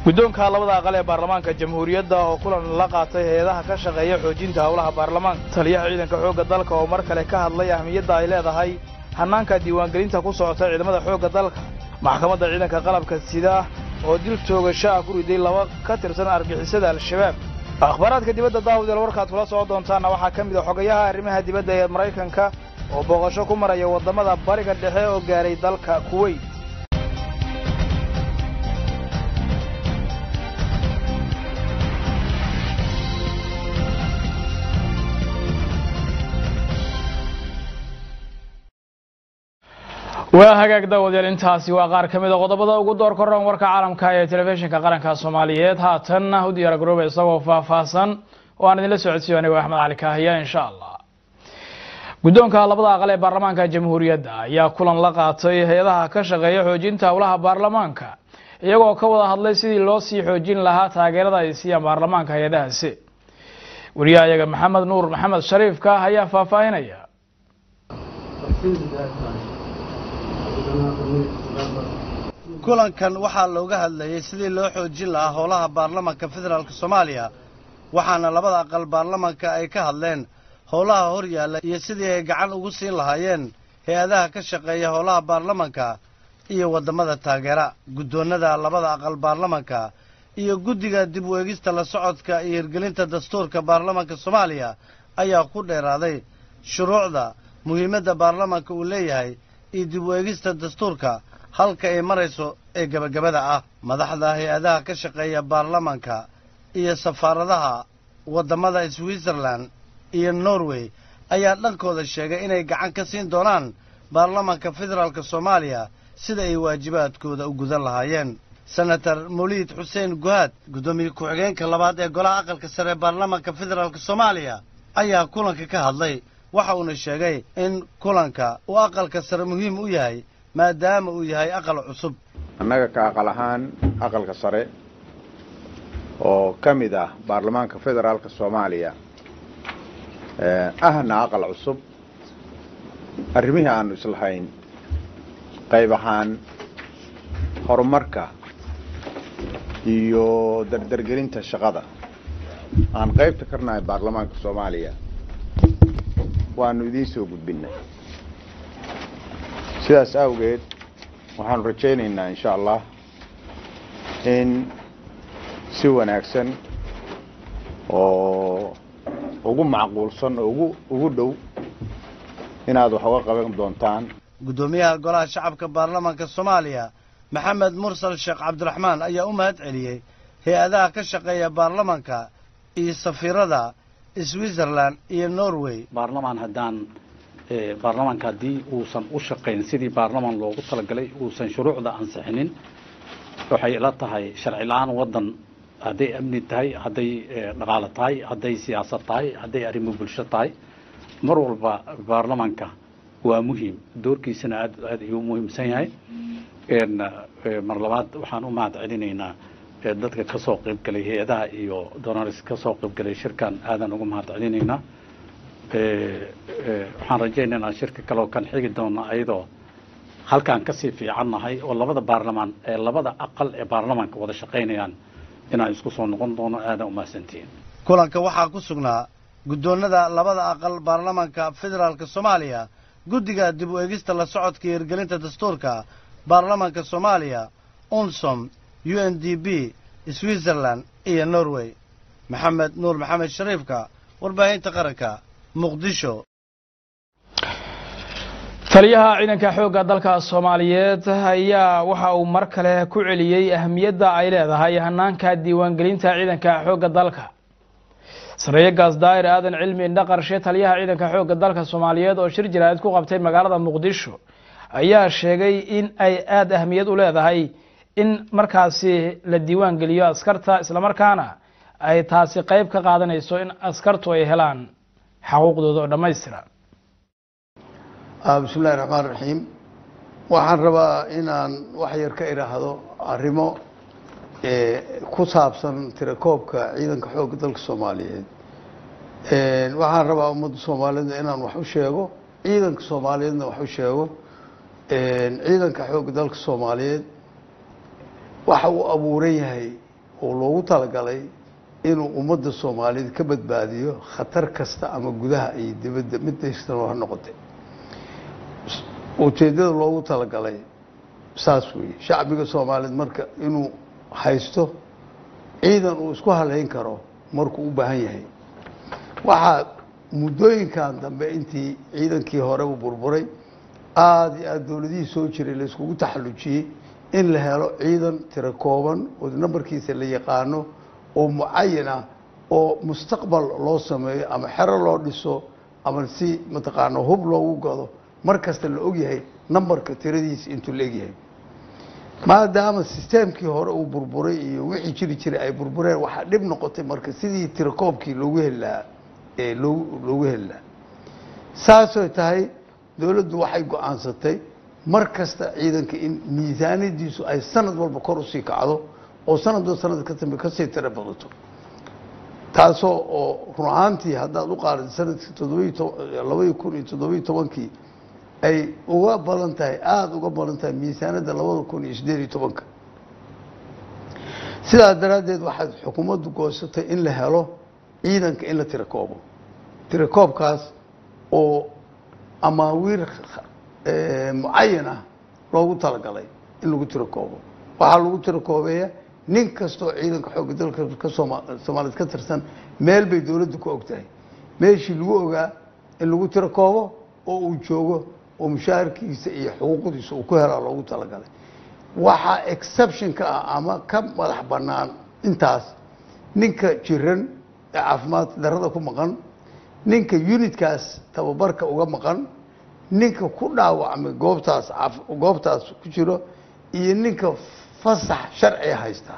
guddoonka labada aqal ee baarlamaanka jamhuuriyadda oo kulan la qaatay hay-adaha ka shaqeeya xoojinta howlaha baarlamaanka taliyaha ciidanka xoogga dalka oo mar kale ka hadlay ahmiyadda ay leedahay hannaanka diiwaangelinta ku socota ciidamada xoogga dalka maxkamadda ciidanka qalabka sida oo dil toogasho ah ku riday laba ka tirsan argixisada al-shabaab akhbaaraadka dibadda daawudeel warkaad kula soo doontaanna waxaa ka mid a xogayaha arrimaha dibadda ee maraykanka oo booqasho ku maraya waddamada bariga dhexe oo gaaray dalka kuweyt waa hagaag daawadayaal intaasi waa qaar ka mid a qodobada ugu door koran warka caalamka ee telefishinka qaranka soomaaliyeed haatanna u diyaar garooba isagoo faahfaahsan oo aan idinla socodsiiyo anigo axmed cali kaahiya insha allah guddoonka labada aqal ee baarlamaanka jamhuuriyadda ayaa kulan la qaatay hay-adaha ka shaqeeya xoojinta howlaha baarlamaanka iyagoo ka wada hadlay sidii loo sii xoojin lahaa taageerada ay siiyaan baarlamaanka hay-adahaasi wariyaha iyaga maxamed nuur maxamed shariifka ayaa faahfaahinaya kulankan waxaa looga hadlayey sidii loo xoojin lahaa howlaha baarlamanka federaalk soomaaliya waxaana labada aqal baarlamanka ay ka hadleen howlaha hor yaalla iyo sidii ay gacan ugu siin lahaayeen hay-adaha ka shaqeeya howlaha baarlamanka iyo waddamada taageera guddoonnada labada aqal baarlamanka iyo guddiga dib u eegista la socodka iyo hirgelinta dastuurka baarlamanka soomaaliya ayaa ku dheeraaday shuruucda muhiimadda baarlamanka uu leeyahay iyo dib u eegista dastuurka halka ay marayso ee gebagabada ah madaxda hay-adaha ka shaqeeya baarlamanka iyo safaaradaha waddamada switzerlan iyo norway ayaa dhankooda sheegay inay gacan ka siin doonaan baarlamanka federaalk soomaaliya sida ay waajibaadkooda u gudan lahaayeen senator moliid xuseen guhaad guddoomiye ku-xigeenka labaad ee golaha aqalka sare ee baarlamanka federaalk soomaaliya ayaa kulanka ka hadlay waxa uuna sheegay in kulanka uu aqalka sare muhiim u yahay maadaama uu yahay aqal cusub annaga ka aqal ahaan aqalka sare oo ka mid ah baarlamaanka federaalka soomaaliya ahna aqal cusub arrimihii aanu islahayn qayb ahaan horumarka iyo dardargelinta shaqada aan qaybta karnahay baarlamaanka soomaaliya waanu idiin soo gudbinnay sidaas awgeed waxaanu rajaynaynaa insha allah in si wanaagsan oo ugu macquulsan oo ugu ugu dhow inaad wax uga qaban doontaan guddoomiyaha golaha shacabka baarlamanka soomaaliya maxamed mursal sheekh cabdiraxmaan ayaa u mahad celiyey hay-adaha ka shaqeeya baarlamanka iyo safiirada switzerlan iyo norway baarlamaan haddaan baarlamaanka haddii uusan u shaqayn sidii baarlamaan loogu talagalay uusan shuruucda ansixinin waxay ila tahay sharci la-aan waddan hadday amni tahay hadday dhaqaalo tahay hadday siyaasad tahay hadday arrimo bulsho tahay mar walba baarlamaanka waa muhiim doorkiisana aad aad ayuu muhiimsan yahay mar labaad waxaan u mahad celinaynaa dadka ka soo qayb galay hay-adaha iyo donaris ka soo qayb galay shirkan aadan ugu mahad celinaynaa waxaan rajaynaynaa shirka kaleoo kan xigi doona ayadoo halkaan kasii fiican nahay oo labada baarlamaan ee labada aqal ee baarlamaanka wada shaqaynayaan inaan isku soo noqon doono aadan umahadsantihiin kulanka waxaa ku sugnaa guddoonnada labada aqal baarlamanka federaalk soomaaliya guddiga dib u eegista la socodka iyo hirgelinta dastuurka baarlamanka soomaaliya unsom u n d b switzerlan iyo norway maxamed nuur maxamed shariifka warbaahinta qaranka muqdisho taliyaha ciidanka xoogga dalka soomaaliyeed ayaa waxa uu mar kale ku celiyey ahamiyadda ay leedahay hanaanka diiwaangelinta ciidanka xoogga dalka sareeye gaas daa'ir aadan cilmi indha qarshe taliyaha ciidanka xoogga dalka soomaaliyeed oo shir jaraa'id ku qabtay magaalada muqdisho ayaa sheegay in ay aada ahamiyad u leedahay in markaasi la diiwaan geliyo askarta islamarkaana ay taasi qeyb ka qaadanayso in askartu ay helaan xaquuqdooda oo dhammaystira bismi illahi raxmaan raxiim waxaan rabaa inaan wax yar ka idhaahdo arrimo ku saabsan tirakoobka ciidanka xoogga dalka soomaaliyeed waxaan rabaa ummadda soomaaliyeedna inaan wax u sheego ciidanka soomaaliyeedna wax u sheego ciidanka xoogga dalka soomaaliyeed waxa uu abuuran yahay oo loogu talagalay inuu ummadda soomaaliyeed ka badbaadiyo khatar kasta ama gudaha iyo dibadda mid daystano ha noqotay ujeeddada loogu talagalay saas weeye shacbiga soomaaliyeed marka inuu haysto ciidan uu isku halayn karo markuu u baahan yahay waxaa muddooyinkan dambe intii ciidankii hore u burburay aada iyo aada dowladihii soo jiray la iskugu taxallujiyey in la helo ciidan tiro kooban oo nambarkiisa la yaqaano oo mucayan ah oo mustaqbal loo sameeyo ama xero loo dhiso ama si mataqaana hub loogu gado mar kasta la ogyahay nambarka tiradiisa intuu la egyahay maadaama sisteemkii hore uu burburay iyo wixii jiri jiray ay burbureen waxaa dhib noqotay marka sidii tirakoobkii loogu heli lahaa ee loo loogu heli lahaa saasoo tahay dowladdu waxay go-aansatay mar kasta ciidanka in miisaaniyadiisu ay sanad walba kor usii kacdo oo sanadba sanad ka dambe kasii tiro badato taasoo oo run ahaantii haddaad u qaadid sanadkii toddobiyi to labaiyi kun iyo toddobiyi tobankii ay uga badan tahay aada uga badan tahay miisaanadda labada kun iyo siddeed iyo tobanka sidaas daraaddeed waxaad xukuumaddu goosatay in la helo ciidanka in la tirakoobo tirakoobkaas oo amaawiir mucayan ah loogu talagalay in lagu tirakoobo waxaa lagu tirakoobeeya nin kastoo ciidanka xoogga dalka ka sooma soomaaliyeed ka tirsan meel bay dowladdu ku og tahay meeshii lagu ogaa in lagu tirakoobo oo uu joogo oo mushaharkiisa iyo xuquuqdiisa uu ku helaa loogu talagalay waxaa exception ka ah ama ka madax bannaan intaas ninka jiran ee caafimaad darada ku maqan ninka unitkaas tababarka uga maqan ninka ku dhaawacmay goobtaas goobtaas ku jiro iyo ninka fasax sharciga haysta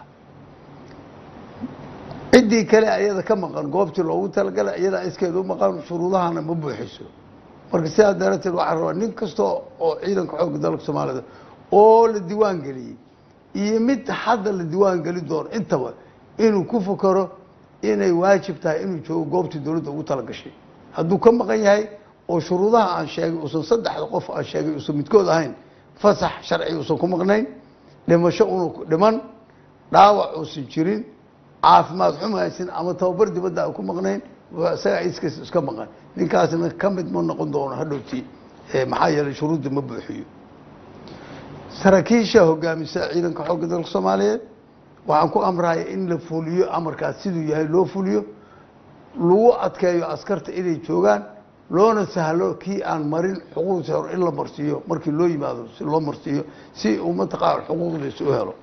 ciddii kale ayada ka maqan goobtii loogu talagalay iyadaa iskeeda u maqan shuruudahana ma buuxiso marka sidaa darateed waxaa rabaa nin kasta oo ciidanka xoogga dalka soomaalida oo la diiwaan geliyey iyo mid hadda la diiwaan geli doono intaba inuu ku fakaro inay waajib tahay inuu joogo goobtii dowladda ugu talagashay hadduu ka maqan yahay oo shuruudaha aan sheegay uusan saddexda qof aan sheegay uusan midkood ahayn fasax sharci uusan ku maqnayn dhimasho unu dhiman dhaawac uusan jirin caafimaad xumhaysin ama tababar dibadda aan ku maqnayn isagaa iskiis iska maqan ninkaasna ka mid ma noqon doono hadhowtii maxaa yeelay shuruudda ma buuxiyo saraakiisha hogaamisa ciidanka xoogga dalka soomaaliyeed waxaan ku amraya in la fuliyo amarkaas siduu yahay loo fuliyo lagu adkeeyo askarta inay joogaan loona sahlo kii aan marin xuquuqdiisa hore in la marsiiyo markii loo yimaado si loo marsiiyo si uu mataqaana xuquuqdiisa u helo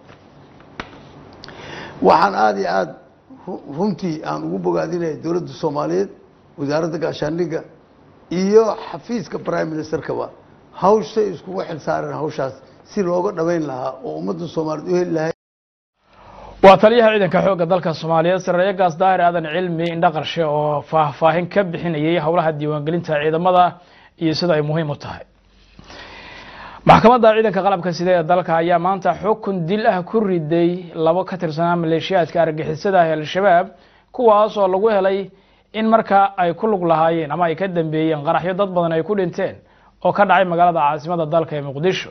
waxaan aada iyo aada runtii aan ugu bogaadinaya dowladda soomaaliyeed wasaaradda gaashaandhigga iyo xafiiska prime ministerkaba hawshay iskugu xil saareen hawshaas si looga dhaweyn lahaa oo ummadda soomaaliyeed u heli lahay waa taliyaha ciidanka xoogga dalka soomaaliyeed sareeye gaas daahir aadan cilmi indhaqarshe oo faahfaahin ka bixinayay howlaha diiwaangelinta ciidamada iyo sida ay muhiim u tahay maxkamadda ciidanka qalabka sida ee dalka ayaa maanta xukun dil ah ku riday labo ka tirsanaa maleeshiyaadka argixisada ah al-shabaab kuwaas oo lagu helay in markaa ay ku lug lahaayeen ama ay ka dambeeyeen qaraxyo dad badan ay ku dhinteen oo ka dhacay magaalada caasimada dalka ee muqdisho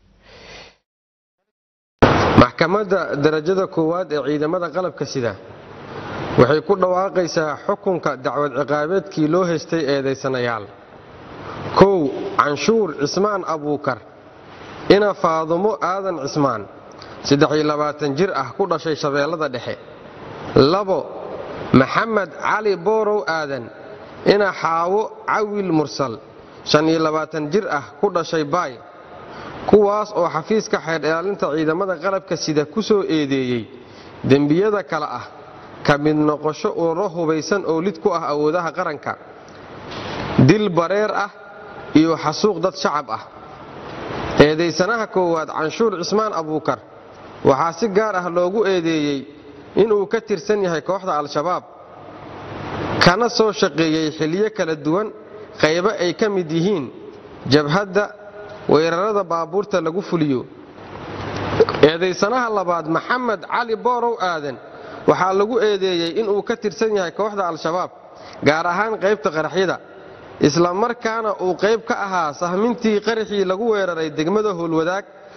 maxkamadda darajada koowaad ee ciidamada qalabka sida waxay ku dhawaaqaysaa xukunka dacwad ciqaabeedkii loo haystay eedaysanayaal kow canshuur cismaan abuukar ina faadumo aadan cismaan jir ah ku dhashay shabeellada dhexe labo maxamed cali boorow aadan ina xaawo cawil mursal jir ah ku dhashay baay kuwaas oo xafiiska xeer ilaalinta ciidamada qalabka sida ku soo eedeeyey dembiyada kale ah ka mid noqosho ururo hubaysan oo lid ku ah awoodaha qaranka dil bareer ah iyo xasuuq dad shacab ah eedaysanaha koowaad canshuur cismaan abuukar waxaa si gaar ah loogu eedeeyey inuu ka tirsan yahay kooxda al-shabaab kana soo shaqeeyey xilyo kala duwan qaybo ay ka mid yihiin jabhadda weerarada baabuurta lagu fuliyo eedaysanaha labaad maxamed cali boorow aadan waxaa lagu eedeeyey inuu ka tirsan yahay kooxda al-shabaab gaar ahaan qaybta qaraxyada isla markaana uu qayb ka ahaa sahmintii qaraxii lagu weeraray degmada howlwadaag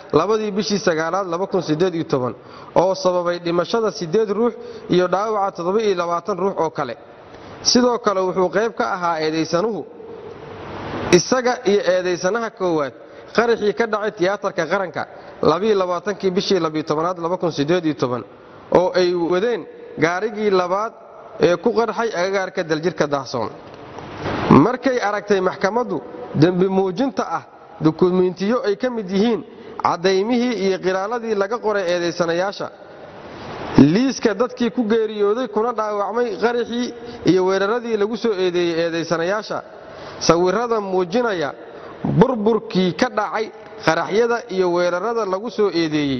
labadii bishii sagaalaad oo sababay dhimashada siddeed ruux iyo dhaawaca ruux oo kale sidoo kale wuxuu qayb ka ahaa eedaysanuhu isaga iyo eedaysanaha koowaad qaraxii ka dhacay tiyaatarka qaranka kii bishii aad oo ay wadeen gaarigii labaad ee ku qarxay agagaarka daljirka daahsoon markay aragtay maxkamaddu dembi muujinta ah dukumiintiyo ay ka mid yihiin caddaymihii iyo qiraaladii laga qoray eedaysanayaasha liiska dadkii ku geeriyooday kuna dhaawacmay qaraxii iyo weeraradii lagu soo eedeeyey eedaysanayaasha sawirrada muujinaya burburkii ka dhacay qaraxyada iyo weerarada lagu soo eedeeyey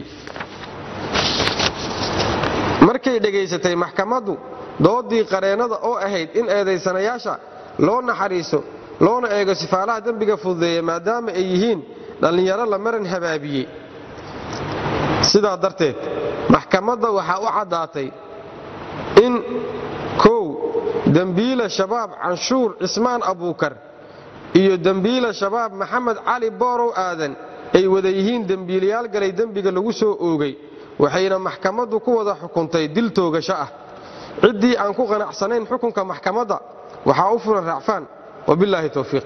markay dhegaysatay maxkamaddu doodii qareennada oo ahayd in eedaysanayaasha loo naxariiso loona eego sifaalaha dembiga fududeeya maadaama ay yihiin dhallinyaro la maran habaabiyey sidaa darteed maxkamadda waxaa u caddaatay in kow dembiila shabaab canshuur cismaan abuukar iyo dembiila shabaab maxamed cali boorow aadan ay wada yihiin dembiilayaal galay dembiga lagu soo oogay waxayna maxkamaddu ku wada xukuntay dil toogasho ah ciddii aan ku qanacsanayn xukunka maxkamadda waxaa u furan raacfaan wabilaahi towfiiq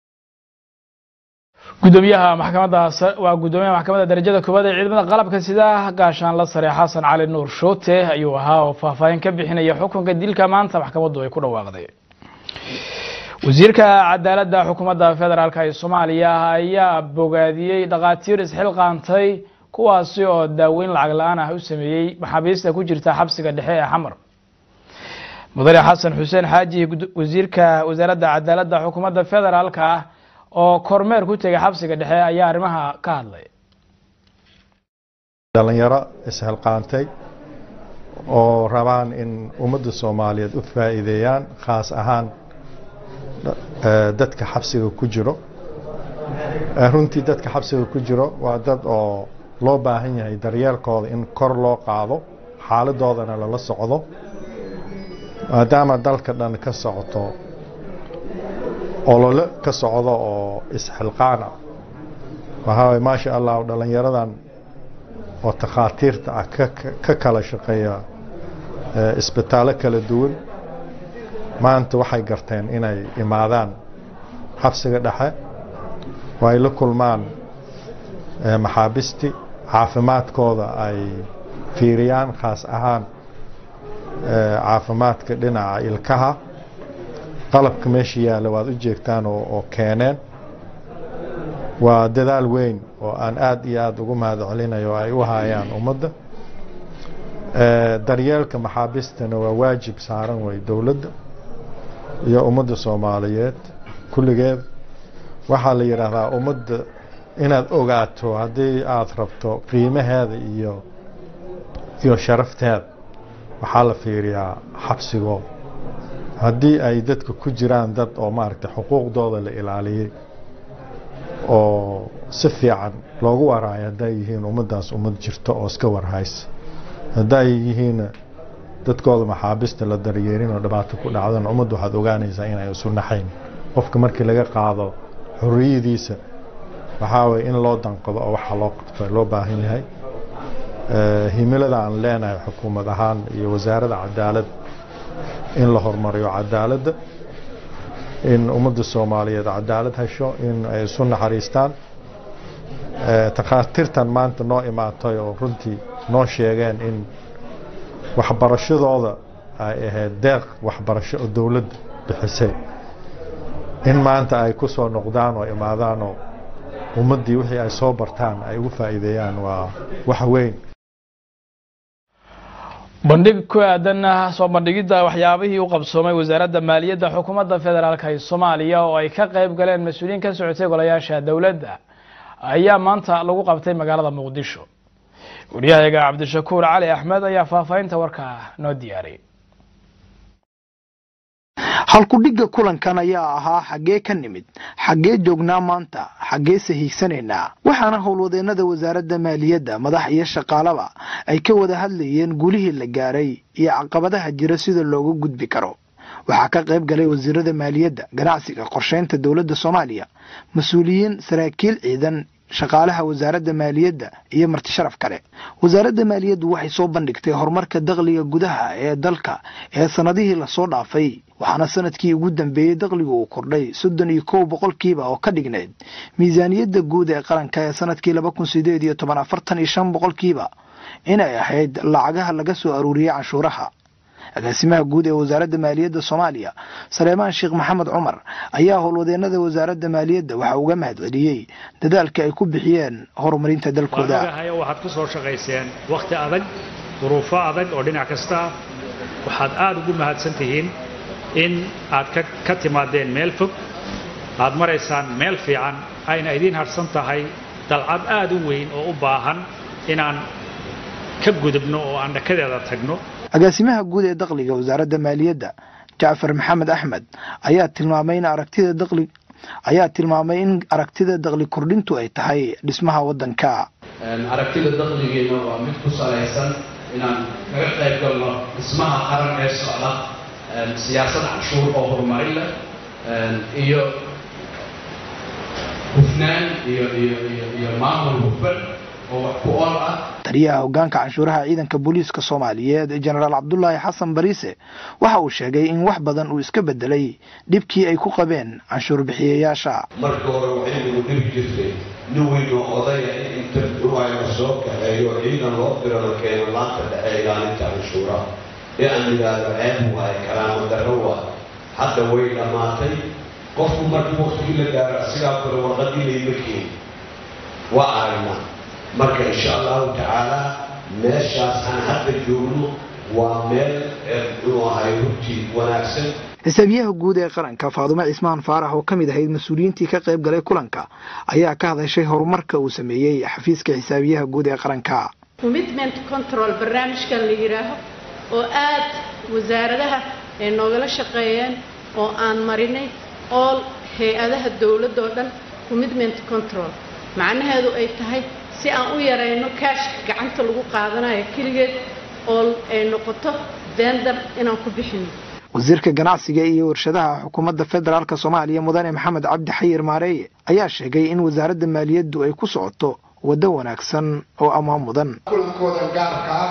gudoomiyaha maxkamadda waa gudoomiyaha maxkamadda darajada koowaad ee ciidamada qalabka sida gaashaan la sare xasan cali nuur shoote ayuu ahaa oo faahfaahin ka bixinaya xukunka dilka maanta maxkamaddu ay ku dhawaaqday wasiirka cadaaladda xukuumadda federaalk ee soomaaliya ayaa bogaadiyey dhakhaatiir isxilqaantay kuwaasi oo daaweyn lacag la-aan ah u sameeyey maxaabiista ku jirta xabsiga dhexe ee xamar mudane xasan xuseen xaaji wasiirka wasaaradda cadaaladda xukuumadda federaalka ah oo kormeer ku tegay xabsiga dhexe ayaa arrimaha ka hadlay dhalinyaro ishilqaantay oo rabaan in ummadda soomaaliyeed u faa'iideeyaan khaas ahaan dadka xabsiga ku jiro runtii dadka xabsiga ku jiro waa dad oo loo baahan yahay daryeelkooda in kor loo qaado xaaladoodana lala socdo maadaama dalka dhan ka socoto olole ka socdo oo isxilqaana waxaa maasha allah dhalinyaradan oo takhaatiirta ah ka kala shaqeeya isbitaallo kala duwan maanta waxay garteen inay imaadaan xabsiga dhexe oo ay la kulmaan maxaabisti caafimaadkooda ay fiiriyaan khaas ahaan caafimaadka dhinaca ilkaha qalabka meesha yaalla waad u jeegtaan oo keeneen waa dadaal weyn oo aan aad iyo aad ugu mahad celinayo oo ay u hayaan ummadda daryeelka maxaabistana waa waajib saaran way dowladda iyo ummadda soomaaliyeed kulligeed waxaa la yidhaahdaa ummadda inaad ogaato haddii aad rabto qiimaheeda iyo iyo sharafteeda waxaa la fiiriyaa xabsigooda haddii ay dadka ku jiraan dad oo maaragtay xuquuqdooda la ilaaliyey oo si fiican loogu waraayo hadday yihiin ummaddaas ummad jirto oo iska warhaysa hadday yihiin dadkooda maxaabista la daryeerin oo dhibaato ku dhacdana ummadda waxaad ogaanaysaa inay isu naxayn qofka markii laga qaado xorriyadiisa waxaa waye in loo danqado oo waxa loo qabto loo baahan yahay himilada aan leenahay xukuumad ahaan iyo wasaaradda cadaalad in la horumariyo cadaaladda in ummadda soomaaliyeed cadaalad hesho in ay isu naxariistaan takhaatiirtan maanta noo imaatay oo runtii noo sheegeen in waxbarashadooda ay ahayd deeq waxbarasho oo dowladda bixisay in maanta ay ku soo noqdaan oo imaadaan oo ummaddii wixii ay soo bartaan ay ugu faa'iideeyaan waa wax weyn bandhig ku aadan soo bandhigidda waxyaabihii u qabsoomay wasaaradda maaliyadda xukuumadda federaalk ee soomaaliya oo ay ka qayb galeen mas-uuliyiin ka socotay golayaasha dowladda ayaa maanta lagu qabtay magaalada muqdisho wariyahayaga cabdishakuur cali axmed ayaa faahfaahinta warkaa noo diyaariyay halkudhigga kulankan ayaa ahaa xaggee ka nimid xaggee joognaa maanta xaggeese hiigsanaynaa waxaana howlwadeennada wasaaradda maaliyadda madax iyo shaqaalaba ay ka wada hadlayeen gulihii la gaaray iyo caqabadaha jira sida looga gudbi karo waxaa ka qayb galay wasiirada maaliyadda ganacsiga qorsheynta dowladda soomaaliya mas-uuliyiin saraakiil ciidan shaqaalaha wasaaradda maaliyadda iyo marti sharaf kale wasaaradda maaliyaddu waxay soo bandhigtay horumarka dakhliga gudaha ee dalka ee sannadihii lasoo dhaafay waxaana sanadkii ugu dambeeyey dakhligu uu kordhay soddon iyo kow boqolkiiba oo ka dhignayd miisaaniyadda guud ee qaranka ee sanadkii laba kun sideed iyo toban afartan iyo shan boqolkiiba inay ahayd lacagaha laga soo aruuriyey canshuuraha agaasimaha guud ee wasaaradda maaliyadda soomaaliya saleemaan sheekh maxamed cumar ayaa howlwadeenada wasaaradda maaliyadda waxa uga mahadceliyey dadaalka ay ku bixiyeen horumarinta dalkooda waagahayo waxaad ku soo shaqayseen wakhti adag duruufo adag oo dhinac kasta ah waxaad aada ugu mahadsan tihiin in aad ka timaadeen meel fog aad maraysaan meel fiican ayna idiin hadhsan tahay dalcad aada u weyn oo u baahan inaan ka gudubno oo aan dhakadeeda tagno agaasimaha guud ee dakhliga wasaaradda maaliyadda jacfar maxamed axmed ayaa tilmaamay in aragtida dakhli ayaa tilmaamay in aragtida dakhli kordhintu ay tahay dhismaha waddanka aragtida dakhligeena waa mid ku salaysan inaan kaga qayb galno dhismaha qaran ee socda siyaasad canshuur oo horumarin leh iyo hufnaan iyo iyo iyo iyo maamul hufan oo wax ku ool ah taliyaha hoggaanka canshuuraha ciidanka booliiska soomaaliyeed jenaraal cabdulaahi xasan bariise waxa uu sheegay in wax badan uu iska bedelay dhibkii ay ku qabeen canshuur bixiyayaasha marka hore waxay nagu dhibi jirtay nin weynoo odaya in inta ruwayna soo kaxeeyo ciidan loo diro la keeno laanta dhexe ilaalinta canshuuraha ee aan yidhaahdo ceeb waaye karaamo darro waaye hadda way dhammaatay qofku markii waktigii la gaaro asigaa kore warqadii layma keeni waa aragnaa marka insha allahu tacaala meeshaas aan hadda joogno waa meel muxuu ahay runtii wanaagsan xisaabiyaha guud ee qaranka faadumo cismaan faarax oo ka mid ahayd mas-uuliyiintii ka qayb galay kulanka ayaa ka hadashay horumarka uu sameeyey xafiiska xisaabiyaha guud ee qaranka commitment control barnaamijkan la yidhaaho oo aad wasaaradaha ay noogala shaqeeyeen oo aan marinay all hay-adaha dowladda oo dhan commitment control macnaheedu ay tahay si aan u yarayno kaashka gacanta lagu qaadanayo keligeed oo ay noqoto vendor inaan ku bixino wasiirka ganacsiga iyo warshadaha xukuumadda federaalk soomaaliya mudane maxamed cabdi xayir maareeye ayaa sheegay in wasaaradda maaliyaddu ay ku socoto waddo wanaagsan oo ammaan mudan kulankooda gaarka ah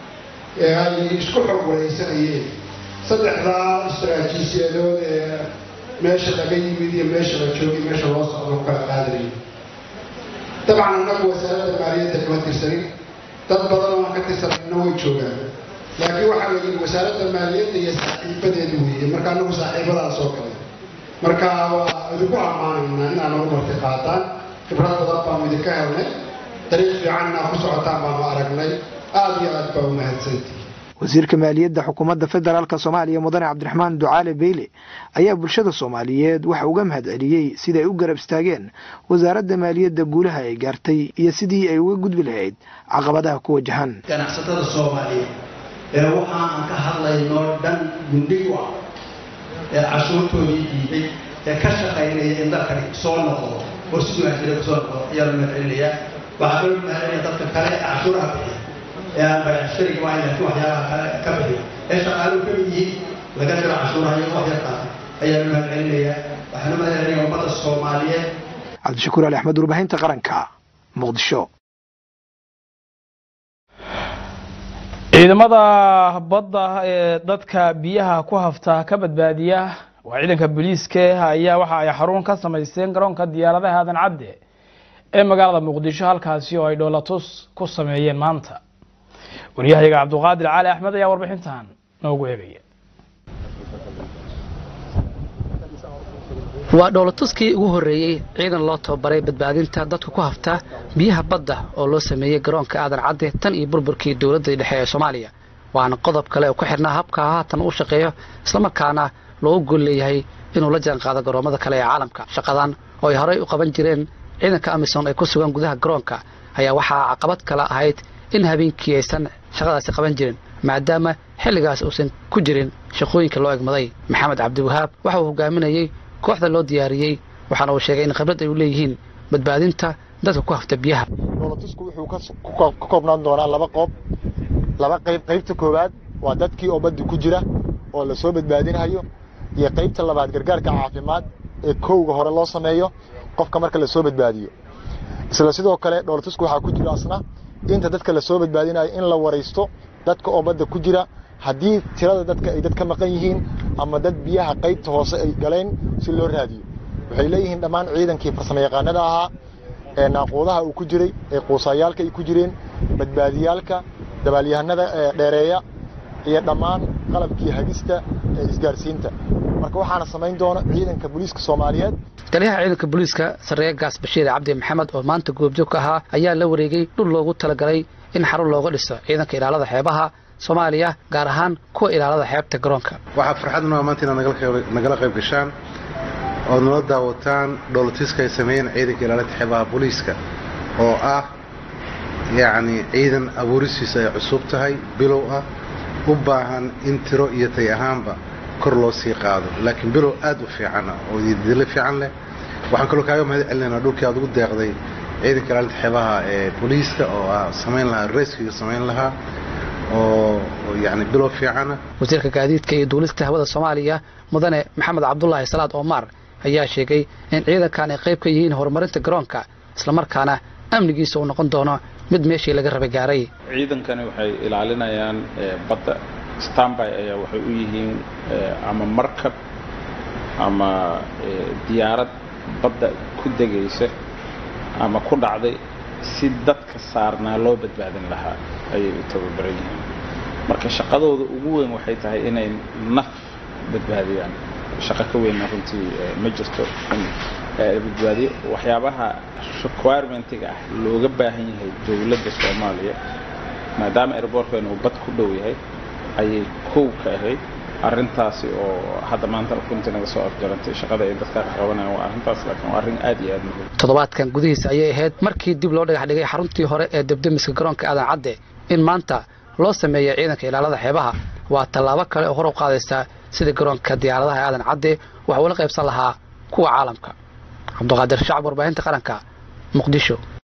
ee ay isku xog waraysanayeen saddexdaa istaraatiijiyadood ee meesha laga yimid iyo meesha la joogay meesha loo socdo kala qaadanayo dabcan annagu wasaaradda maaliyadda kama tirsanin dad badan oo aan ka tirsanayna way joogaan laakiin waxaa la yidhi wasaaradda maaliyadda iyo saaxiibadeeda weeye marka annagu saaxiibadaan soo galay marka waa idinku ammaanaynaa inaa nagu marti qaataan khibrad badan baanu idinka helnay dariiq fiican inaa ku socotaan baanu aragnay aada iyo aad baa umahadsantii wasiirka maaliyadda xukuumadda federaalk soomaaliya mudane cabdiraxmaan ducaale beyle ayaa bulshada soomaaliyeed waxa uga mahadceliyey siday u garab istaageen wasaaradda maaliyadda guulaha ay gaartay iyo sidii ay uga gudbi lahayd caqabadaha ku wajahan ganacsatada soomaaliyeed ee waxa aan ka hadlayno dhan gundhig u ah ee cashuurtoodii diiday ee ka shaqaynaya in dalkani soo noqdo oo si wanaagsan kusoo noqdo ayaa la mahadcelinayaa waxaa loo mahadcelinaya dadka kale ee cashuuraha bixiya ee aan baycashariga waa laakiin waxyaabaha kale ka bixiya ee shaqaaluhu ka mid yihiin laga jiro cashuuraha iyo wax yar qaata ayaa la mahadcelinayaa waxaana mahadcelinaya ummadda soomaaliyeed cabdishakuur ali axmed warbaahinta qaranka muqdisho ciidamada badda ee dadka biyaha ku hafta ka badbaadiya waa ciidanka booliiska ayaa waxa ay xarun ka samaysteen garoonka diyaaradaha aadan cadde ee magaalada muqdisho halkaasi oo ay dhoolatus ku sameeyeen maanta wariyahayaga cabduqaadir cali axmed ayaa warbixintan noogu eegaya waa dhoolatuskii ugu horreeyey ciidan loo tababaray badbaadinta dadka ku hafta biyaha badda oo loo sameeyey garoonka aadan cadde tan iyo burburkii dowladda dhexe ee soomaaliya waana qodob kale oo ku xidhnaa habka haatan u shaqeeyo islamarkaana loogu gol leeyahay inuu la jaan qaado garoommada kale ee caalamka shaqadan oo ay horey u qaban jireen ciidanka amisom ay ku sugan gudaha garoonka ayaa waxaa caqabad kale ahayd in habeenkii aysan shaqadaasi qaban jirin maadaama xilligaas uusan ku jirin shaqooyinka loo egmaday maxamed cabdiwahaab waxa uu hogaaminayey kooxda loo diyaariyey waxaana uu sheegay in khibrad ay u leeyihiin badbaadinta dadka ku hafta biyaha dhoolatusku wuxuu ka koobnaan doonaa laba qoob laba qayb qaybta koowaad waa dadkii oo badda ku jira oo lasoo badbaadinayo iyo qaybta labaad gargaarka caafimaad ee kowga hore loo sameeyo qofka marka lasoo badbaadiyo isla sidoo kale dhoolatusku waxaa ku jira asna inta dadka lasoo badbaadinayo in la waraysto dadka oo badda ku jira haddii tirada dadka ay dad ka maqan yihiin ama dad biyaha qaybta hoose ay galeen si loo raadiyo waxay leeyihiin dhammaan ciidankii farsamo yaqaanada ahaa ee naaquudaha uu ku jiray ee quusayaalka ay ku jireen badbaadiyaalka dabaalyahanada dheereeya iyo dhammaan qalabkii hagista ee isgaarsiinta marka waxaana samayn doona ciidanka booliiska soomaaliyeed taliyaha ciidanka booliiska sarreeye gaas bashiir cabdi maxamed oo maanta goobjoog ka ahaa ayaa la wareegay dhul loogu talagalay in xarun looga dhiso ciidanka ilaalada xeebaha soomaaliya gaar ahaan kuwa ilaalada xeebta garoonka waxaa farxad noo maanta inaad nagala qayb gashaan ood nala daawataan dhoolatiska ay sameeyeen ciidanka ilaalinta xeebaha booliiska oo ah yacni ciidan abuuristiisa ay cusub tahay bilow ah u baahan in tiro iyo tay ahaanba kor loo sii qaado laakiin bilow aad u fiicana oo dilo fiican leh waxaan kaloo kaaga mahad celinaynaa dhulkii aad ugu deeqday ciidanka ilaalinta xeebaha ee booliiska oo ah samayn lahaa rescue samayn lahaa oo yani bilow fiicana wasiirka gaadiidka iyo duulista hawada soomaaliya mudane maxamed cabdulaahi salaad omar ayaa sheegay in ciidankan ay qayb ka yihiin horumarinta garoonka islamarkaana amnigiisa uu noqon doono mid meeshii laga rabay gaaray ciidankani waxay ilaalinayaan badda stanby ayaa waxay u yihiin ama markab ama diyaarad badda ku degaysa ama ku dhacday si dadka saarnaa loo badbaadin lahaa ayay u tababaran yihiin marka shaqadooda ugu weyn waxay tahay inay naf badbaadiyaan shaqo ka weynna runtii ma jirto in badbaadiyo waxyaabaha requirementiga ah looga baahan yahay dowladda soomaaliya maadaama airbortkan uu bad ku dhow yahay ayay kow ka ahayd arrintaasi oo hadda maanta runtii naga soo afjarantay shaqada ay dadka ka qabanayaan waa arrintaas laakiin waa arrin aad iyo aad muhiim toddobaadkan gudihiisa ayay ahayd markii dib loo dhagax dhigay xaruntii hore ee debdemiska garoonka aadan cadde in maanta loo sameeya ciidanka ilaalada xeebaha waa tallaabo kale oo hor u qaadaysa sida garoonka diyaaradaha aadan cadde waxa uula qaybsan lahaa kuwa caalamka cabduqaadir shacab warbaahinta qaranka muqdisho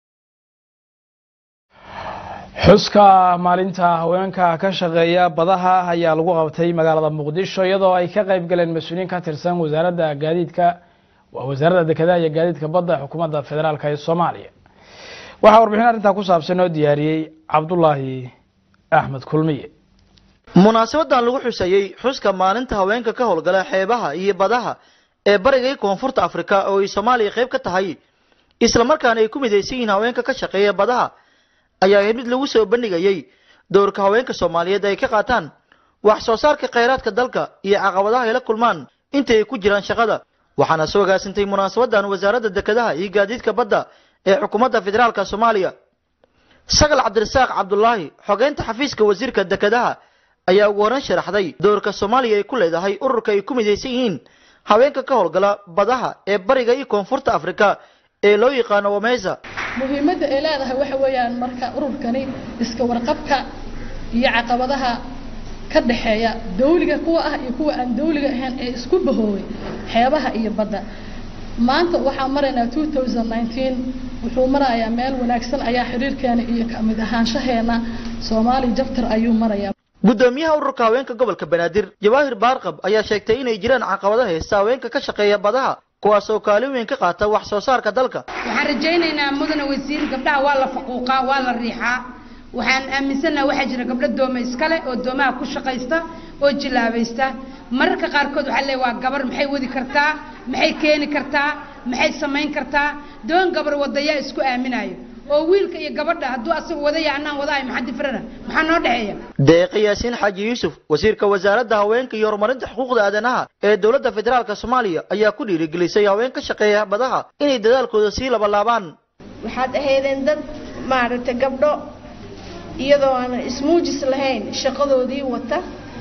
xuska maalinta haweenka ka shaqeeya badaha ayaa lagu qabtay magaalada muqdisho iyadoo ay ka qayb galeen mas-uuliyiin ka tirsan wasaaradda gaadiidka waa wasaaradda dekedaha iyo gaadiidka badda xukuumadda federaalk ee soomaaliya waxaa warbixin arrintaa ku saabsan oo diyaariyey cabdulaahi axmed kulmiye munaasabadan lagu xusayey xuska maalinta haweenka ka howlgala xeebaha iyo badaha ee bariga iyo koonfurta afrika oo ay soomaaliya qayb ka tahay islamarkaana ay ku midaysan yihiin haweenka ka shaqeeya badaha ayaa ahayd mid lagu soo bandhigayey dowrka haweenka soomaaliyeed ay ka qaataan wax soo saarka khayraadka dalka iyo caqabadaha ay la kulmaan inta ay ku jiraan shaqada waxaana soo gaasintay munaasabadan wasaaradda dekedaha iyo gaadiidka badda ee xukuumadda federaalka soomaaliya sagal cabdirasaaq cabdulaahi xogeynta xafiiska wasiirka dekedaha ayaa ugu horreyn sharaxday doorka soomaaliya ay ku leedahay ururka ay ku midaysan yihiin haweenka ka howlgala badaha ee bariga iyo koonfurta afrika ee loo yaqaano wamesa muhiimadda ay leedahay waxa weeyaan marka ururkani iska warqabka iyo caqabadaha ka dhexeeya dawliga kuwa ah iyo kuwa aan dawliga ahayn ee isku bahooway xeebaha iyo badda maanta waxaan maraynaa 2019 wuxuu marayaa meel wanaagsan ayaa xiriirkeena iyo kamid ahaanshaheena soomaali jabtar ayuu marayaa gudoomiyaha ururka haweenka gobolka banaadir jawaahir baarqab ayaa sheegtay inay jiraan caqabado heesta haweenka ka shaqeeya badaha kuwaas oo kaalin weyn ka qaata wax soo saarka dalka waxaan rajaynaynaa mudane wasiir gabdhaha waa la faquuqaa waa la riixaa waxaan aaminsannaha waxaa jira gabdho dooma iskale oo doomaha ku shaqaysta oo jilaabaysta mararka qaarkood waxaa leeyahay waa gabar maxay wadi kartaa maxay keeni kartaa maxay samayn kartaa doon gabar wadayaa isku aaminayo oo wiilka iyo gabadha hadduu asaga wadaya annaan wadaayo maxaa difrana maxaa noo dhexeeya deeqa yaasiin xaaji yuusuf wasiirka wasaaradda haweenka iyo horumarinta xuquuqda aadanaha ee dowladda federaalka soomaaliya ayaa ku dhiirigelisay haween ka shaqeeya badaha inay dadaalkooda sii labalaabaan waxaad ahaydeen dad maaragtay gabdho iyadoo aan ismuujis lahayn shaqadoodii wata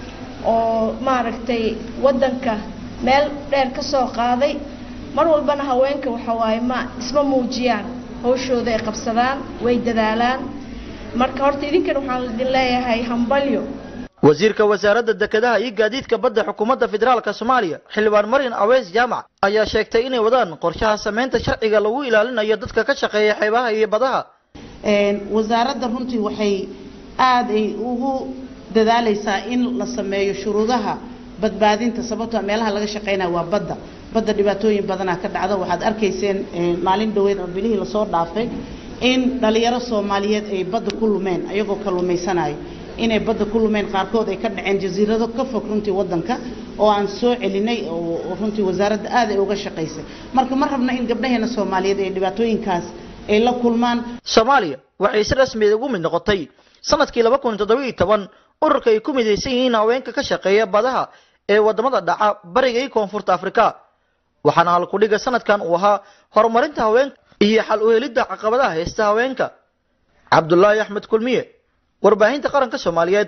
oo maaragtay waddanka meel dheer ka soo qaaday mar walbana haweenka waxa waaye ma isma muujiyaan hawshooda ay qabsadaan way dadaalaan marka horta idinkan waxaan idin leeyahay hambalyo wasiirka wasaaradda dekedaha iyo gaadiidka badda xukuumadda federaalka soomaaliya xildhibaan marin aweys jaamac ayaa sheegtay inay wadaan qorshaha samaynta sharciga lagu ilaalinayo dadka ka shaqeeya xeebaha iyo badaha wasaaradda runtii waxay aad ay ugu dadaalaysaa in la sameeyo shuruudaha badbaadinta sababtoo meelaha laga shaqeynaya waa badda badda dhibaatooyin badanaa ka dhacda waxaad arkayseen maalin dhaweyd oo bilihii lasoo dhaafay in dhalinyaro soomaaliyeed ay badda ku lumeen ayagoo kalluumaysanayo inay badda ku lumeen qaarkood ay ka dhaceen jasiirado ka fog runtii wadanka oo aan soo celinay oo runtii wasaaradda aad ay uga shaqaysay marka ma rabna in gabdhaheena soomaaliyeed ay dhibaatooyinkaas ay la kulmaan soomaaliya waxay si rasmiyeed ugu mid noqotay sanadkii laba kun toddoba iyo toban ururka ay ku midaysan yihiin haweenka ka shaqeeya badaha ee wadamada dhaca bariga iyo koonfurta afrika waxaana halkudhiga sanadkan uu ahaa horumarinta haweenka iyo xal u helidda caqabadaha haysta haweenka cabdulaahi axmed kulmiye warbaahinta qaranka soomaaliyeed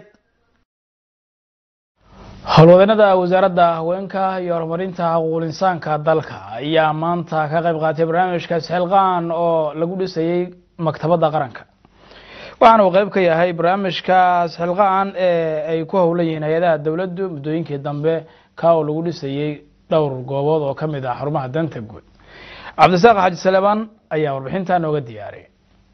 howlwadeenada wasaaradda haweenka iyo horumarinta xuquuqul insaanka dalka ayaa maanta ka qayb qaatay barnaamijka isxilqaan oo lagu dhisayey maktabadda qaranka waxaana uu qayb ka yahay barnaamijka isxilqaan ee ay ku howlan yihiin hay-adaha dowladdu muddooyinkii dambe ka oo lagu dhisayey dhowr goobood oo ka mid ah xarumaha danta guud cabdisaaq xaaji saleebaan ayaa warbixintaa nooga diyaariyay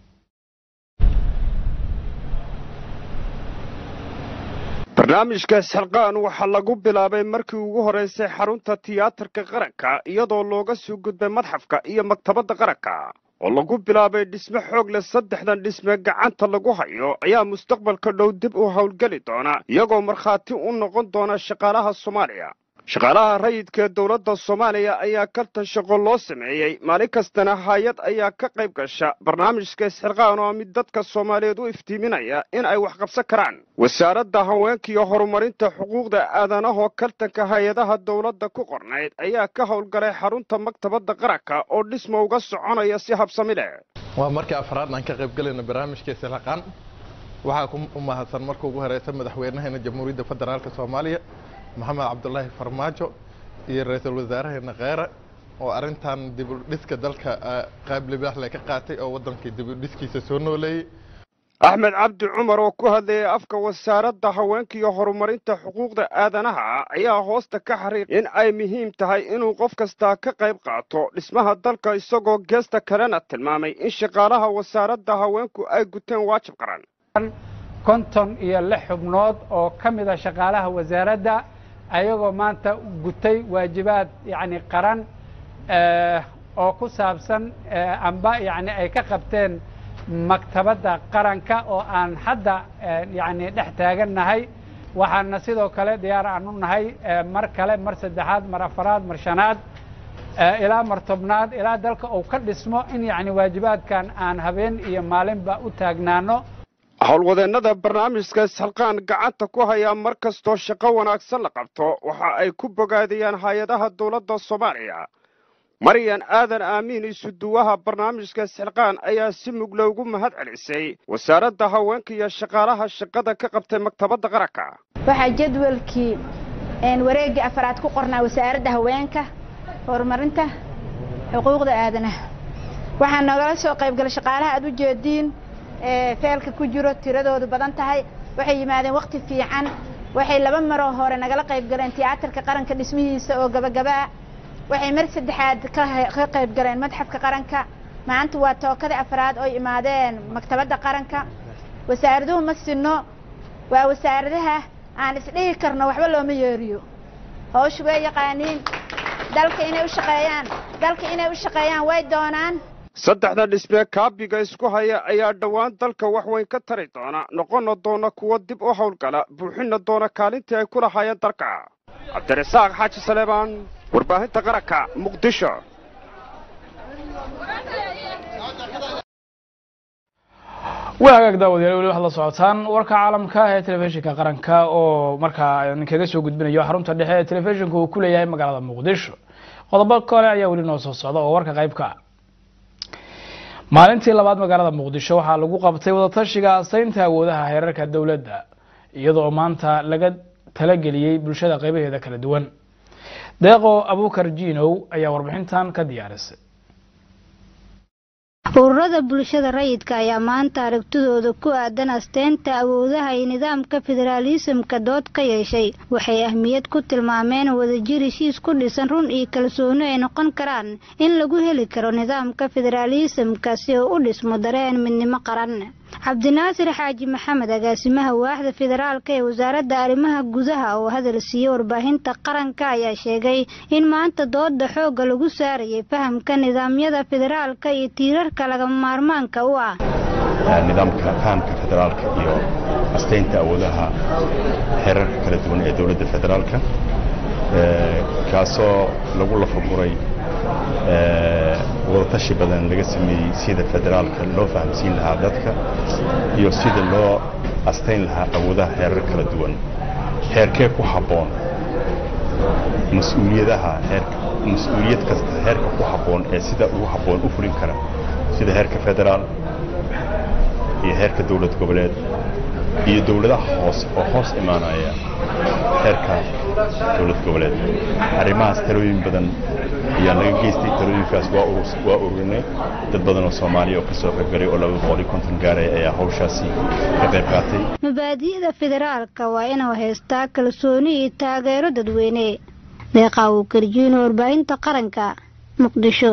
barnaamijka isxilqaan waxaa lagu bilaabay markii ugu horeysay xarunta tiyaatarka qaranka iyadoo looga soo gudbay madxafka iyo maktabadda qaranka oo lagu bilaabay dhisme xoog leh saddexdan dhisme gacanta lagu hayo ayaa mustaqbalka dhow dib u howlgeli doona iyagoo markhaati u noqon doona shaqaalaha soomaaliya shaqaalaha rayidka ee dowladda soomaaliya ayaa kaltan shaqo loo sameeyey maalin kastana hay-ad ayaa ka qayb gasha barnaamijka isxilqaan oo mid dadka soomaaliyeed u iftiiminaya in ay wax qabsan karaan wasaaradda haweenka iyo horumarinta xuquuqda aadanahoo kaltanka hay-adaha dowladda ku qornayd ayaa ka howlgalay xarunta maktabadda qaranka oo dhisma uga soconaya si habsami leh waa markii afraad aan ka qayb galayno barnaamijka isxilqaan waxaa ku mahadsan marka ugu horeysa madaxweynaheena jamhuuriyadda federaalka soomaaliya maxamed cabdulaahi farmaajo iyo ra-iisul wasaaraheena kheere oo arrintan dibudhiska dalka qayb libaaxle ka qaatay oo waddankii dibudhiskiisa soo nooleeyey axmed cabdi cumar oo ku hadlayay afka wasaaradda haweenka iyo horumarinta xuquuqda aadanaha ayaa hoosta ka xariiq in ay muhiim tahay inuu qof kastaa ka qayb qaato dhismaha dalka isagoo geesta kalena tilmaamay in shaqaalaha wasaaradda haweenku ay guteen waajib qaran konton iyo lix xubnood oo ka mida shaqaalaha wasaaradda ayagoo maanta gutay waajibaad yacni qaran oo ku saabsan amba yacni ay ka qabteen maktabadda qaranka oo aan hadda yacni dhex taagannahay waxaana sidoo kale diyaar aan u nahay mar kale mar saddexaad mar afaraad mar shanaad ilaa mar tobnaad ilaa dalka uu ka dhismo in yacni waajibaadkan aan habeen iyo maalinba u taagnaano howlwadeennada barnaamijka isxilqaan gacanta ku hayaa mar kastoo shaqo wanaagsan la qabto waxa ay ku bogaadiyaan hay-adaha dowladda soomaaliya maryan aadan aamiin isuduwaha barnaamijka isxilqaan ayaa si mug loogu mahad celisay wasaaradda haweenka iyo shaqaalaha shaqada ka qabtay maktabadda qaranka waxaa jadwalkii wareeggii afaraad ku qornaa wasaaradda haweenka horumarinta xuquuqda aadanaha waxaa nogala soo qaybgalay shaqaalaha aad u jeediin feelka ku jiro tiradoodu badan tahay waxay yimaadeen wakti fiican waxay laba maroo hore nagala qayb galeen tiyaatarka qaranka dhismihiisa oo gabagabaa waxay mar saddexaad ka qayb galeen madxafka qaranka maanta waa tookadii afraad oo imaadeen maktabadda qaranka wasaaraduhu ma sinno waa wasaaradaha aan isdhihi karno waxba looma yeeriyo hawshu way yaqaaniin dalka inay u shaqeeyaan dalka inay u shaqeeyaan way doonaan saddexda dhismee kaabiga isku haya ayaa dhowaan dalka wax weyn ka tari doona noqonna doona kuwa dib u howlgala buuxinna doona kaalintii ay ku lahaayeen dalka cabdirasaaq xaaji saleebaan warbaahinta qaranka muqdisho waa hagaag daawadayaal weli waxaad la socotaan warka caalamka ee telefishinka qaranka oo markaa idinkaga soo gudbinayo xarunta dhexe ee telefishinka uu ku leeyahay magaalada muqdisho qodobo kale ayaa weli noo soo socda oo warka qaybka ah maalintii labaad magaalada muqdisho waxaa lagu qabtay wadatashiga asaynta awoodaha heerarka dowladda iyadoo maanta laga talageliyey bulshada qaybaheeda kala duwan deeqo abukar jiinow ayaa warbixintan ka diyaarisay ururada bulshada rayidka ayaa maanta aragtidooda ku aadan asteynta awoodaha iyo nidaamka federaalisamka dood ka yeeshay waxay ahmiyad ku tilmaameen wadajir heshiis ku dhisan run iyo kalsooni ay noqon karaan in lagu heli karo nidaamka federaalisamka si uu u dhismo dareen midnimo qaran cabdinaasir xaaji maxamed agaasimaha waaxda federaalka ee wasaaradda arrimaha gudaha oo hadal siiyey warbaahinta qaranka ayaa sheegay in maanta dooda xoogga lagu saarayay fahamka nidaamyada federaalka iyo tiirarka lagama maarmaanka u ah nidaamka fahamka federaalka iyo astaynta awoodaha xeerarka kala duwan ee dowladda federaalka kaasoo lagu lafaguray wadatashi badan laga sameeyey sida federaalka loo fahamsiin lahaa dadka iyo sida loo astayn lahaa awoodaha xeerar kala duwan xeerkee ku habboon mas-uuliyadaha mas-uuliyad kasta heerka ku habboon ee sida ugu habboon u fulin kara sida heerka federaal iyo heerka dowlad goboleed iyo dowladaha hoose oo hoos imaanaya heerka dowlad goboleed arrimahaas talooyin badan ayaa laga geystay talooyinkaas waa ururinay dad badan oo soomaaliya oo ka soo qaybgalay oo laba boqol iyo konton gaaraya ayaa hawshaasi ka qayb qaatay mabaadi'da federaalka waa inuu haystaa kalsooni iyo taageero dadweyne deeqaa uu karjiino warbaahinta qaranka muqdisho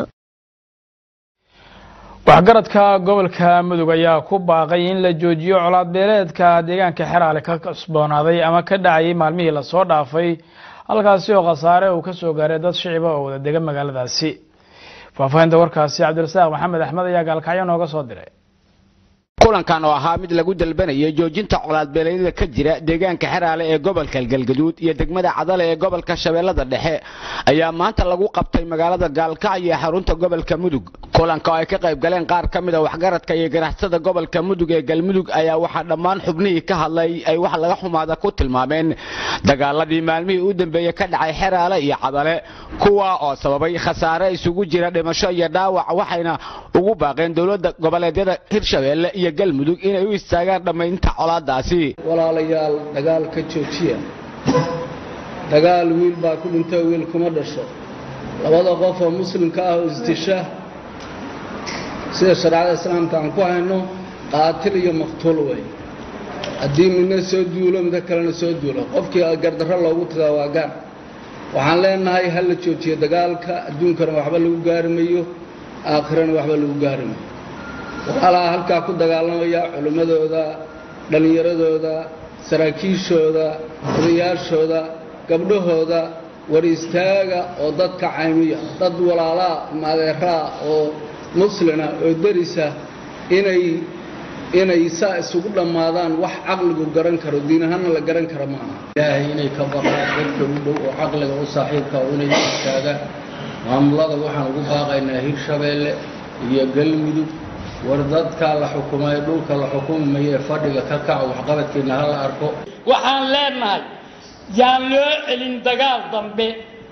waxgaradka gobolka mudug ayaa ku baaqay in la joojiyo colaad beeleedka deegaanka xeraale ka cusboonaaday ama ka dhacayay maalmihii lasoo dhaafay halkaasi oo khasaare uu ka soo gaaray dad shiciba oo wada dega magaaladaasi faahfaahinta warkaasi cabdirasaaq maxamed axmed ayaa gaalkacyo nooga soo diray kulankan oo ahaa mid lagu dalbanayay joojinta colaadbeeleedyada ka jira deegaanka xeraale ee gobolka galgaduud iyo degmada cadale ee gobolka shabeellada dhexe ayaa maanta lagu qabtay magaalada gaalkacyo ee xarunta gobolka mudug kulanka oo ay ka qayb galeen qaar ka mida waxgaradka iyo ganacsada gobolka mudug ee galmudug ayaa waxaa dhammaan xubnihii ka hadlay ay wax laga xumaada ku tilmaameen dagaaladii maalmihii u dambeeyey ka dhacay xeraale iyo cadale kuwa oo sababay khasaare isugu jira dhimasho iyo dhaawac waxayna ugu baaqeen dowladda goboleedyada hirshabeelle iyo galmudug inay u istaagaan dhammaynta colaadaasi walaalayaal dagaal ka joojiya dagaal wiil baa ku dhinta wiil kuma dhasho labada qof oo muslimka ah oo isdisha sida shareecada islaamka aan ku hayno qaatil iyo maqtuul wey haddii midna soo duulo midna kalena soo duulo qofkii gardarro loogu tagaa waa gaar waxaan leenahay ha la joojiyo dagaalka adduunkana waxba lagu gaari mayo aakhirana waxba lagu gaari mayo walaalaha halkaa ku dagaalamaya culimmadooda dhallinyaradooda saraakiishooda odayaashooda gabdhahooda war istaaga oo dadka caymiya dad walaalaa maadeeraa oo muslina oo derisa inay inay saa isugu dhammaadaan wax caqligu garan karo diin ahaanna la garan karo ma aha ilaahay inay ka baqaan dadka u dhow oo caqliga u saaxiibka oo inay istaagaan maamulada waxaan ugu baaqaynaa hirshabeelle iyo galmudug war dadka la xukumay dhulka la xukumi maye fadhiga ka kaco waxqabadkiina ha la arko waxaan leenahay yaan loo celin dagaal dambe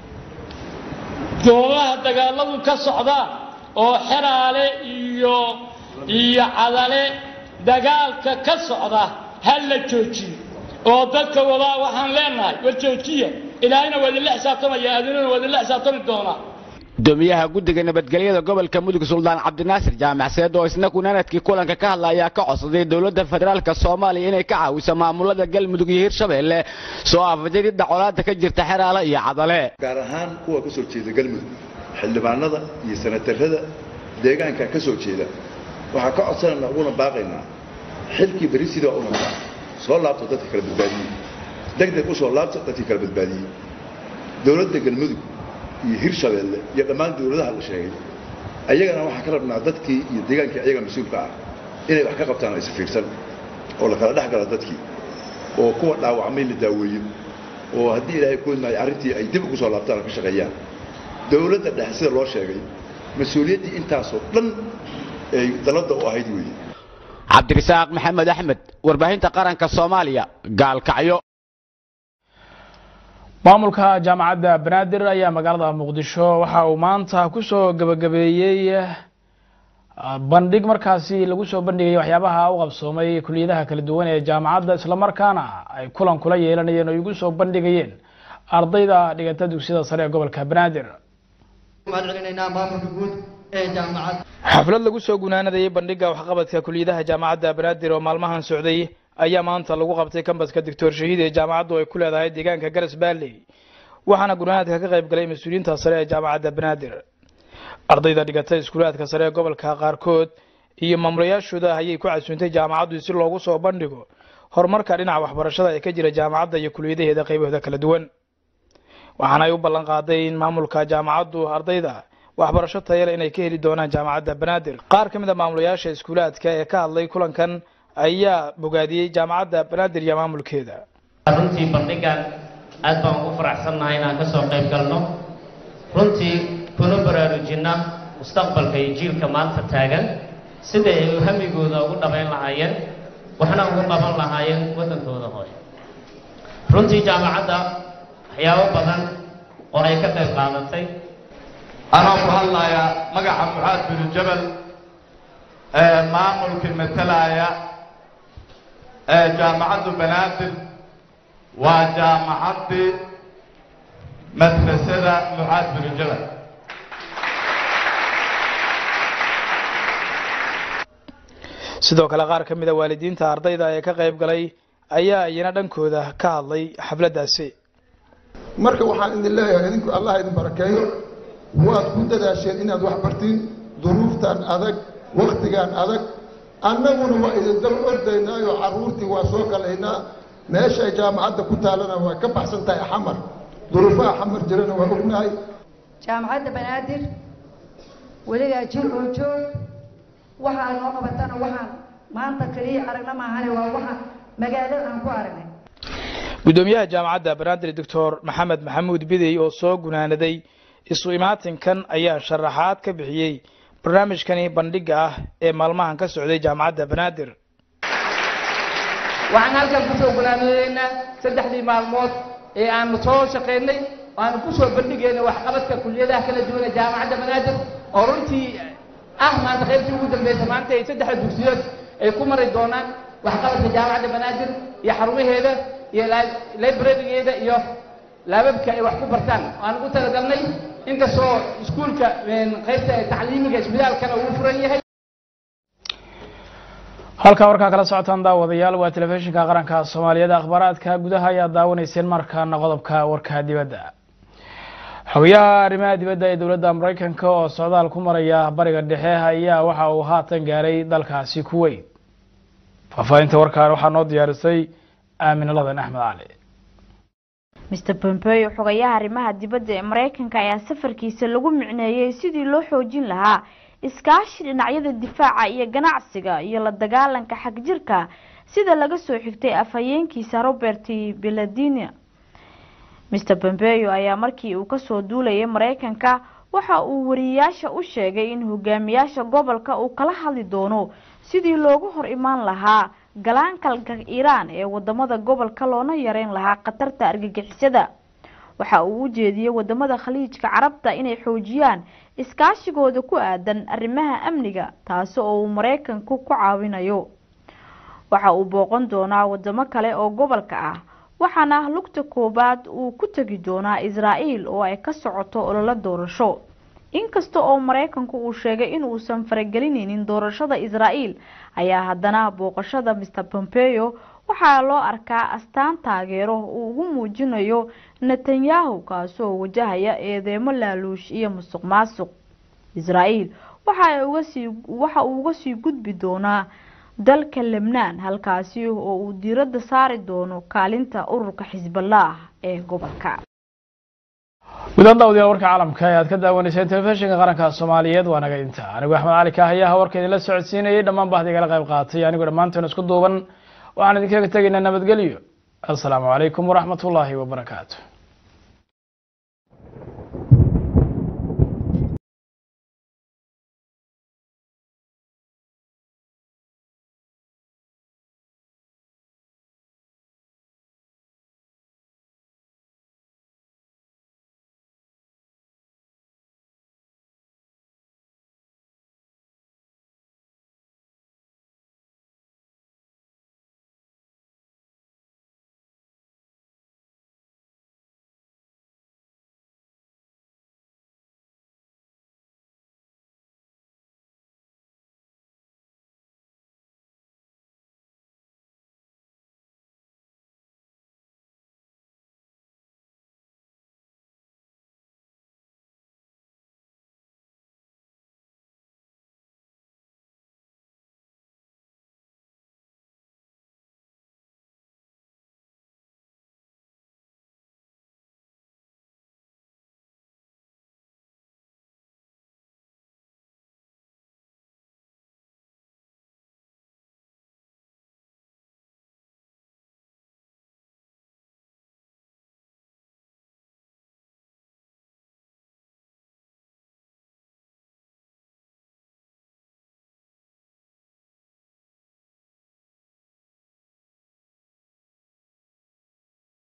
goobaha dagaaladu ka socdaan oo xeraale iyo iyo cadale dagaalka ka socda ha la joojiyo oo dadka wadaa waxaan leenahay war joojiya ilaahayna waa idinla xisaabtamaya adinuna waa idinla xisaabtami doonaa gudoomiyaha guddiga nabadgelyada gobolka mudug suldaan cabdinaasir jaamac seed oo isna kunaanadkii kulanka ka hadla ayaa ka codsaday dowladda federaalka soomaaliya inay ka caawiso maamulada galmudug iyo hirshabeelle soo afjaridda colaada ka jirta xeraale iyo cadale gaar ahaan kuwa ka soo jeeda galmudug xildhibaanada iyo sanatarada deegaanka ka soo jeeda waxaa ka codsanayna uguna baaqaynaa xilkii beri sidaa u noqda soo laabto dadka kala badbaadiyey degdeg u soo laabto dadkii kala badbaadiyey dowladda galmudug iyo hirshabeelle iyo dhammaan dowladaha la sheegay ayagana waxaan ka rabnaa dadkii iyo deegaankii ayaga mas-uulka ah inay wax ka qabtaan isfiirsan oo la kala dhex gala dadkii oo kuwa dhaawacmay la daaweeyo oo haddii ilaahay koodmaayo arrintii ay dib ugu soo laabtaan oo ka shaqeeyaan dowladda dhexe sida loo sheegay mas-uuliyaddii intaasoo dhan ay dalladda u ahayd weeye cabdirasaaq maxamed axmed warbaahinta qaranka soomaaliya gaalkacyo maamulka jaamacadda banaadir ayaa magaalada muqdisho waxa uu maanta kusoo gebagabeeyey bandhig markaasi lagu soo bandhigayay waxyaabaha u qabsoomay kuliyadaha kala duwan ee jaamacadda islamarkaana ay kulan kula yeelanayeen oo igu soo bandhigayeen ardayda dhigata dugsiyada sare ee gobolka banaadir xaflad lagu soo gunaanadayay bandhiga waxqabadka kuliyadaha jaamacadda banaadir oo maalmahan socday ayaa maanta lagu qabtay kambaska doctor shahiid ee jaamacaddu ay ku leedahay deegaanka garas baalley waxaana gunaanadka ka qayb galay mas-uuliyiinta sare ee jaamacadda banaadir ardayda dhigatay iskuulaadka sare ee gobolka qaarkood iyo maamulayaashooda ayay ku casuuntay jaamacaddu si loogu soo bandhigo horumarka dhinaca waxbarashada ee ka jira jaamacadda iyo kuliyadaheeda qaybahooda kala duwan waxaana ay u ballan qaaday in maamulka jaamacaddu ardayda waxbarasho tayale inay ka heli doonaan jaamacadda banaadir qaar ka mid a maamulayaasha iskuulaadka ee ka hadlay kulankan ayaa bogaadiyey jaamacadda banaadir iyo maamulkeeda runtii bandhigan aad baan ugu faraxsannahay inaan ka soo qayb galno runtii kuna baraarujinna mustaqbalka iyo jiilka maanta taagan sida ay hamigooda ugu dhabayn lahaayeen waxna ugu qaban lahaayeen waddankooda hooye runtii jaamacadda waxyaabo badan oo ay ka qayb qaadatay anoo ku hadlayaa magaca mucaad binu jabal ee maamulkii matalaya ee jaamacaddu banaadir waa jaamacaddii madrasada mucaad binu jabal sidoo kale qaar ka mid a waalidiinta ardayda ee ka qayb galay ayaa iyana dhankooda ka hadlay xafladdaasi marka waxaan idin leeyahay idinku allah idin barakeeyo waad ku dadaasheen inaad wax bartiin duruuftan adag wakhtigan adag annaguna waa idin daba ordaynaayo carruurtii waa soo galaynaa meeshay jaamacadda ku taalana waa ka baxsan tahay xamar duruufaha xamar jirana waa ognahay jaamacadda banaadir weligaa jir oo joog waxaa noo qabatana waxaan maanta kaliya aragna maahane waa waxa magaalada aan ku aragnay guddoomiyaha jaamacadda banaadir doctor maxamed maxamuud bidey oo soo gunaanaday isu imaatinkan ayaa sharaxaad ka bixiyey barnaamijkani bandhiga ah ee maalmahan ka socday jaamacadda banaadir waxaan halkan kusoo gunaanadeynaa saddexdii maalmood ee aanu soo shaqaynay aanu kusoo bandhigayna waxqabadka kuliyadaha kala duwan ee jaamacadda banaadir oo runtii ah maanta qaybtii ugu dambeysa maanta ay saddexda dugsiyood ay ku mari doonaan waxqabadka jaamacadda banaadir iyo xarumaheeda iyo librarigeeda iyo laababka ay wax ku bartaan aan ugu talagalnay inkastoo iskuulka qaybta tacliimiga isbitaalkana uu furan yahay halkaa warkaa kala socotaan daawadayaal waa telefishinka qaranka soomaaliyeed akhbaaraadka gudaha ayaa daawanayseen markaana qodobka warka dibadda xogayaha arrimaha dibadda ee dowladda maraykanka oo socdaal ku maraya bariga dhexe ayaa waxa uu haatan gaaray dalkaasi kuweyt faahfaahinta warkaan waxaa noo diyaarisay aamin ladan axmed cali mr pompeo xogayaha arrimaha dibadda ee maraykanka ayaa safarkiisa lagu micneeyey sidii loo xoojin lahaa iskaashi dhinacyada difaaca iyo ganacsiga iyo la dagaalanka xagjirka sida laga soo xigtay afhayeenkiisa robert beladina mr pompeo ayaa markii uu kasoo duulayay maraykanka waxa uu wariyeyaasha u sheegay in hogaamiyaasha gobolka uu kala hadli doono sidii loogu hor imaan lahaa galaankalka iiraan ee wadamada gobolka loona yareyn lahaa khatarta argagixisada waxa uu u jeediyey wadamada khaliijka carabta inay xoojiyaan iskaashigooda ku aadan arrimaha amniga taasi oo uu maraykanku ku caawinayo waxa uu booqan doonaa wadamo kale oo gobolka ah waxaana lugta koobaad uu ku tegi doonaa israael oo ay ka socoto ololo doorasho inkasta oo maraykanku uu sheegay inuusan faragelineynin doorashada israael ayaa haddana booqashada mr pompeo waxaa loo arkaa astaan taageero uu ugu muujinayo netanyahu kaasoo wajahaya eedeemo laaluush iyo musuq maasuq israael waxa uu uga sii gudbi doonaa dalka lebnaan halkaasi oo uu diiradda saari doono kaalinta ururka xisballah ee gobolka gudahaan daawadayaal warka caalamka ee aad ka daawanayseen telefishinka qaranka soomaaliyeed waa naga inta anigu axmed cali kaahayaha warka idinla socodsiinayay dhammaan bahda igala qayb qaatay anigoo dhammaantoona isku duuban waxaan idinkaga tegaynaa nabadgelyo assalaamu calaykum waraxmat ullaahi wabarakaatu